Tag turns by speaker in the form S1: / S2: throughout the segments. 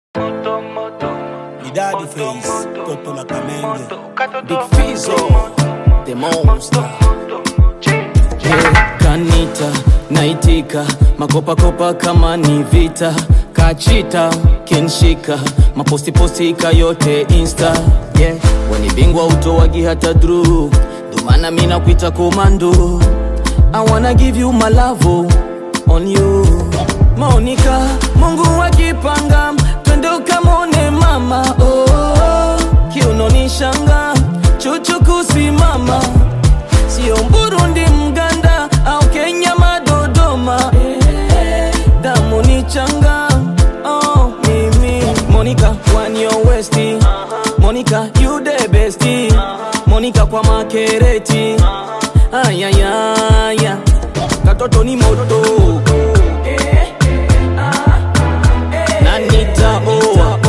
S1: Ni daddy face, toto la kamenge.
S2: Big Fizzo, the monster. Yeah, kanita naitika makopakopa kama ni vita kachita kenshika mapostipostika yote insta yeah. weni bingwa utowagi hata dru ndomana mina kuita komando I wanna give you my love on you Monica, Mungu akipanga twende ukamone mama oh, kiunonishanga chuchu kusimama sio Burundi, Mganda au Kenya, madodoma damu ni changa oh, mimi Monica one your westi Monica you the besti Monica kwa makereti ayayaya katoto ni moto na nitaoa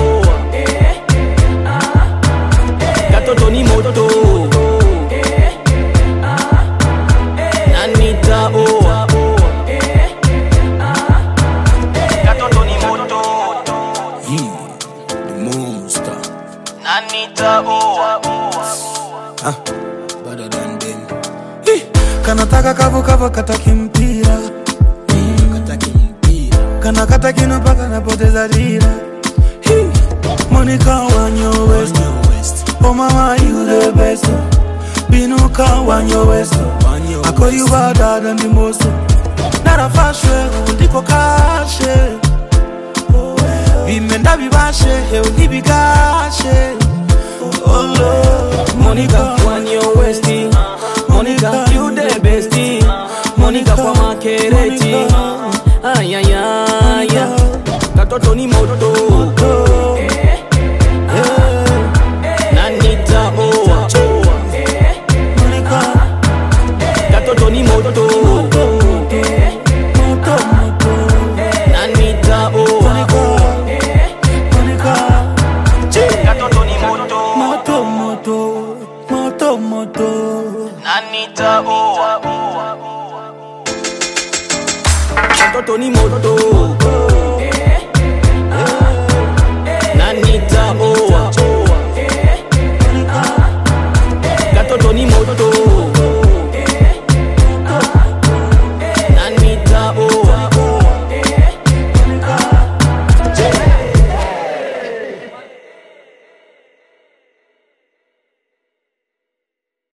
S2: katoto ni moto na nitaoa katoto ni moto
S1: Yeah, the monster.
S2: na nitaoa
S1: Better than them.
S3: kanataka kavu kavu kataki mpira
S1: Kataki mpira.
S3: kanakata kino paka napoteza dira Hi, Monica wanyo west
S1: Kanye West.
S3: Oh mama you the best binuka wanyo west
S1: Kanye
S3: I call you
S1: West.
S3: better than the most narafashwe ndiko kashe bimenda bibashe hewe ntibigashe Oh Lord,
S2: Monica one your westi Monica you the besti Monica kwa makereti ayayaya katoto ni moto na nitaoa
S3: Monica,
S2: katoto ni moto
S3: moto, moto.
S2: na nitaoa
S3: Monica,
S2: katoto ni moto
S3: moto, moto, moto, moto.
S2: na nitaoa katoto ni moto